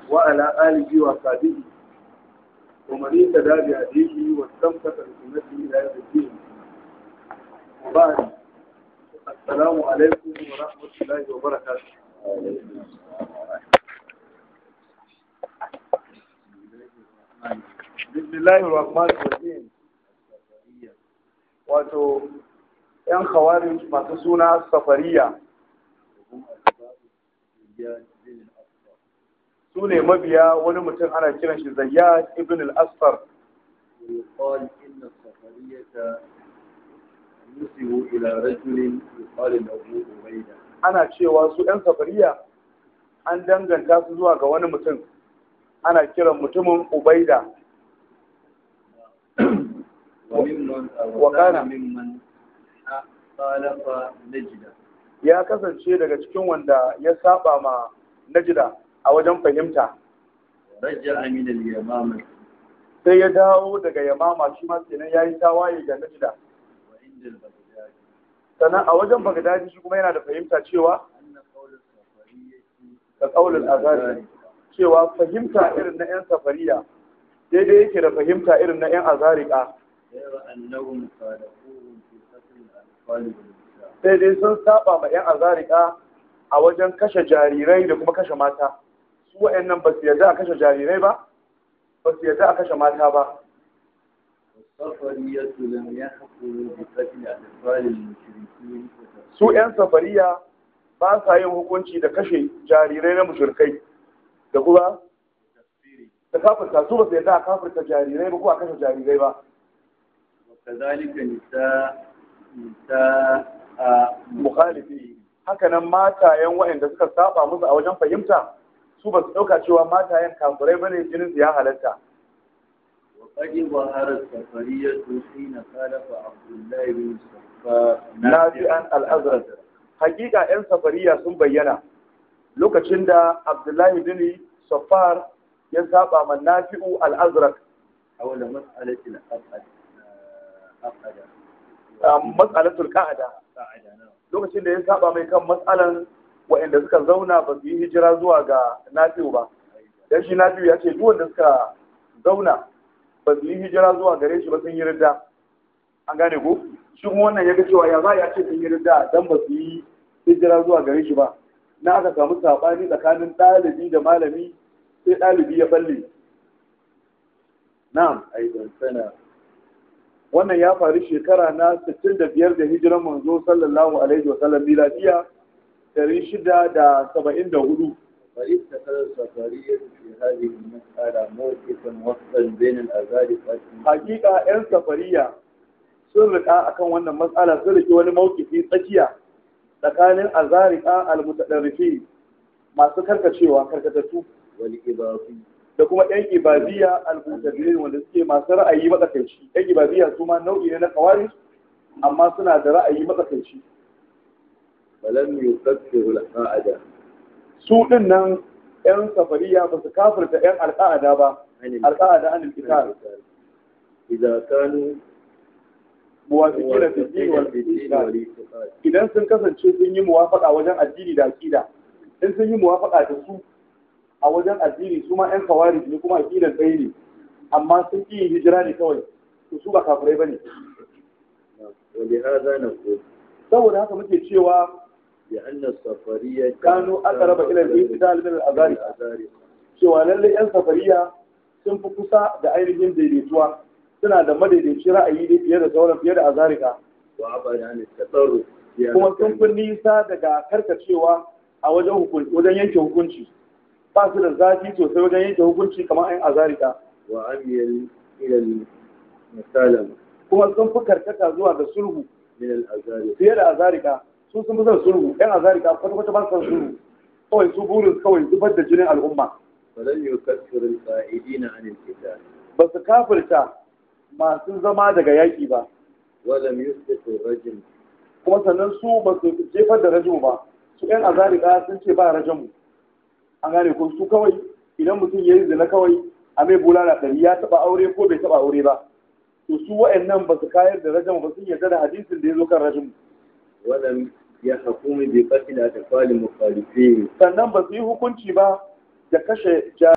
وعلى آله وصحبه ومن اهتدى بهديه واستمسك بسنته إلى يوم الدين وبعد السلام عليكم ورحمة الله وبركاته بسم الله الرحمن الرحيم wato ‘yan khawarij masu suna safariya su ne mabiya wani mutum ana kiran shi zayyad ibn al-asfar ويقال إن السفرية نسبوا إلى رجل يقال له عبيدة ana cewa su ‘yan safariya an danganta su zuwa ga wani mutum ana kiran mutumin ubaida وممن وكان وكان ممن خالف نجدة ya kasance daga cikin wanda ya saba ma najida a wajen fahimta ورجع من اليمامة sai ya dawo daga yamama shi ma kenan ya yi tawaye ga najida وعند البغداد sannan a wajen bagdadi shi kuma yana da fahimta cewa أن قول السفرية da kaulin azari cewa fahimta irin na 'yan safariya daidai yake da fahimta irin na 'yan azarika غير أنهم خالفوهم في قتل الأطفال والنساء sai dai sun saba ma 'yan azarika a wajen kashe jarirai da kuma kashe mata su wa'annan ba su yarda a kashe jarirai ba ba su yarda a kashe mata ba والسفرية لم يحكموا بقتل أطفال المشركين su 'yan safariya ba sa yin hukunci da kashe jarirai na mushrikai da kuma وتكفيره da kafirta su ba su yarda a kafirta jarirai ba ko a kashe jarirai ba وكذلك نساء نساء mukhalifi hakanan matayen waɗanda suka saba musu a wajen fahimta su ba su ɗauka cewa matayen kafirai ba ne jinin su ya halatta وقد ظهر السفرية حين خالف عبد الله بن صفار nafi'an al-azraq hakika yan safariya sun bayyana lokacin da abdullahi bin safar ya saba ma nafi'u al-azraq حول مسألة الأبعد أبعد a mas'alatul qa'ada قاعدة نعم lokacin da ya saba mai kan matsalan waɗanda suka zauna ba su yi hijira zuwa ga nafi'u ba dan shi nafi'u ya ce duk wanda suka zauna ba su yi hijira zuwa gare shi ba sun yi ridda an gane ko shi kuma wannan ya ga cewa ya za ya ce sun yi ridda dan ba su yi hijira zuwa gare shi ba na aka samu sabani tsakanin ɗalibi da malami sai ɗalibi ya balle na'am أيضا سنة wannan ya faru shekara na 65 da hijiran manzo sallallahu alaihi wa sallam miladiya 674 فاتخذ السفرية في هذه المسألة موقفا وسطا بين الأزارقة hakika 'yan safariya sun rika akan wannan matsala sun rike wani mawkifi tsakiya tsakanin azarika almutadarrifi masu karkacewa karkatattu والإباضي da kuma 'yan ibadiyya almutadirin wanda suke masu ra'ayi matsakaici 'yan ibadiyya su ma nau'i ne na kawari amma suna da ra'ayi matsakaici فلم يكفر القاعدة su din nan 'yan safariya ba su kafirta 'yan alƙa'ada ba عن alƙa'ada an alkitab إذا كانوا muwafiqina fi din wal في الدين iman والاعتقاد idan sun kasance sun yi muwafaka wajen addini da aqida in sun yi muwafaka da su a wajen addini su ma ƴan kawari ne kuma aqidan tsaye ne amma sun ƙi yin hijira ne kawai to su ba kafirai bane ولهذا نقول saboda haka muke cewa بأن السفرية كانوا أقرب إلى الاعتدال من الأزارقة. cewa lallai ƴan safariya sun fi kusa da ainihin daidaituwa suna da madaidaici ra'ayi ne fiye da sauran fiye da azarika وعبر عن التطرف في kuma sun fi أحكام nisa daga karkacewa a wajen hukunci wajen yanke hukunci ba su da zafi sosai wajen yanke hukunci kamar ayin azarika وعمل إلى المسالمة kuma sun fi karkata zuwa ga sulhu من الأزارقة fiye da azarika su sun fi son sulhu yan azarika kwata kwata ba su son sulhu kawai su burin kawai zubar da jinin al'umma فلم يكفر القائدين عن القتال ba su kafirta masu zama daga yaƙi ba ولم يثبت الرجل kuma sannan su ba su jefar da rajimu ba su yan azarika sun ce ba rajamu an gane ko su kawai idan mutum ya yi zina kawai a mai bulala ɗari ya taɓa aure ko bai taɓa aure ba to su wa'annan ba su kayar da rajamu ba sun yarda da hadisin da ya zo kan rajamu ولم يحكم بقتل أطفال مخالفين sannan ba su yi hukunci ba da kashe